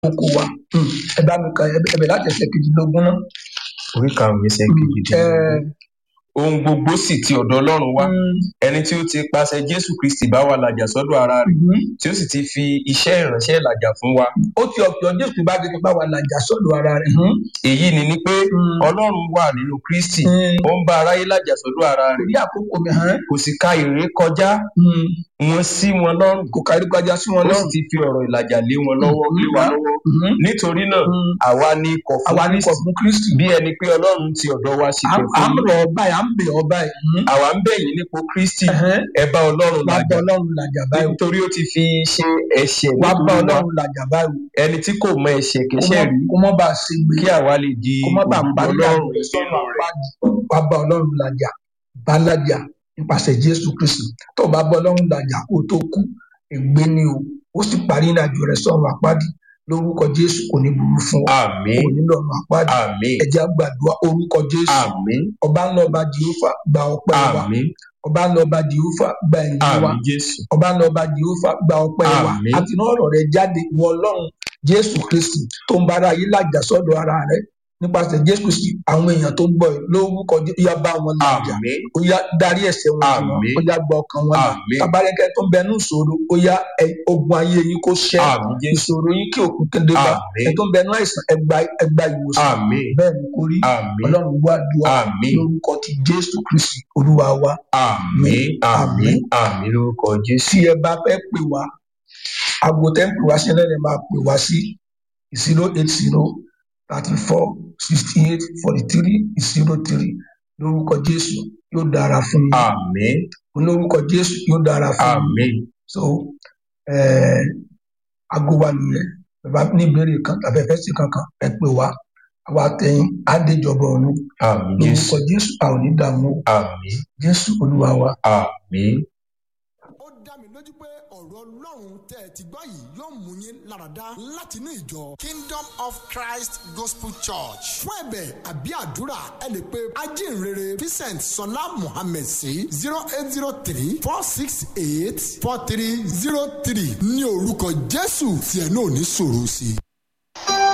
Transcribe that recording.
oko wa Hmm, ẹ bá mi kà ẹbẹ̀ láti ẹsẹ̀ kejìlélógún náà. orí karùnún ẹsẹ Hmm, kejìdínlógún ohun gbogbo sì ti ọdọ ọlọrun wá hmm, ẹni tí ó ti pàṣẹ jésù kristi bá wa làjà sọdọ ara rẹ hmm. tí ó sì ti fi iṣẹ ìránṣẹ làjà fún wa ó ti ọ̀pọ̀ jésù bá ti bá wa làjà sọ́dọ̀ ara rẹ̀. Hmm, èyí ni ni pé hmm, ọlọrun wà nínú kristi hmm. ó ń bá aráyé làjà sọdọ ara rẹ torí àkókò mi hàn kò sì ka èrè kọjá Hmm, wọn sí wọn lọrùn kò kárí kọjá sí wọn ó sì lọ́rùn. ti fi ọrọ ìlàjà lé wọn lọwọ lé wa lọwọ Hmm, nítorí náà hmm. àwa ni ikọ̀ fún àwa ní kọ̀ kristi fún kristi. bí ẹni pé ọlọ́run ti ọ̀dọ̀ wa sì à pẹ̀ à fún ń yín rọ̀ ọ́ báyìí à ń bẹ̀ ọ́ báyìí. Hmm, àwa ń bẹ̀ yín nípò kristi ẹ̀hẹ́n. ẹ bá ọlọ́run wá bá làjà ọlọ́run làjà báyìí. nítorí ó ti fi ṣe ẹ̀ṣẹ̀ wá bá nítorí wa ọlọ́run làjà báyìí. ẹni tí kò mọ ẹ̀ṣẹ̀ kó kẹsẹ̀ mọ́- rí kó mọ́ bá a ṣe gbé. kí àwa lè di kó má bàa òdodo parí ọlọ́run àjọyọ̀ sọ́nà nínú rẹ̀. àpáàdì wá bá ọlọ́run làjà bá làjà nípasẹ̀ jésù kristu tó o bá bá ọlọ́run làjà kó o tó kú ègbé ni o ó sì parí ìrìnàjò rẹ sọ́nà àpáàdì lórúkọ jésù kò ní burú fún ọ àmì kò ní lọ́nà àpáàdì àmì ẹ̀jẹ̀ gbàdúrà orúkọ jésù àmì ọba ńlá ọba jehova gba ọpẹ́ wa àmì ọba ńlá ọba jehova gba ẹ̀yìn wa àmì jésù ọba ńlá ọba jehova gba ọpẹ́ wa Àmín. àti náà ọ̀rọ̀ rẹ jáde wọ ọlọ́run jésù kristi tó ń bára yìí làjà sọ́dọ̀ ara rẹ nípasẹ̀ jésù kristi àwọn èèyàn tó ń gbọ́ ẹ lórúkọ Jé- ó yá bá wọn làjà àmì ó yá darí ẹ̀ṣẹ̀ wọn jù wọn Àmín. ó yá gba ọkàn wọn là Àmín. tabarẹkẹ tó ń bẹnu ìṣòro ó yá ẹ- ogun ayé yín kó ṣẹ àmì jésù ìṣòro yín kí òkú kéde bá Àmín. ẹ tó ń bẹnu àìsàn ẹgbà ẹgbà ìwòsàn àmì bẹ́ẹ̀ ni kò rí àmì ọlọ́run gbọ́ àdúrà àmì lórúkọ ti jésù kristi olúwa wa àmì àmì Àmín. àmì lórúkọ jésù tí ẹ bá fẹ́ pè wá aago tẹ́ ń pè wá sí náà lè máa pè wá sí zero eight zero thirty four sixty eight forty three zero three lórúkọ jésù yóò dára fún yín àmì lórúkọ jésù yóò dára fún yín àmì so eh, aago wa nìyẹn bàbá ní ìbéèrè kan tàbí ẹfẹ sí kankan ẹ pè wá àwa tẹyin àdéjọba ọrun àmì jésù lórúkọ jésù a ò ní dààmú o. àmì jésù olúwa wa. àmì ó dá mi lójú pé ọ̀rọ̀ ọlọ́run tẹ́ ẹ ti gbọ́ yìí yóò mú yín láradá láti inú ìjọ kingdom of christ gospel church fún ẹ̀bẹ̀ àbí àdúrà ẹ lè pe ajínrere vincent sọlá mohammed sí zero eight zero three four six eight four three zero three ní orúkọ jésù tí ẹ náà ní sòrò sí i.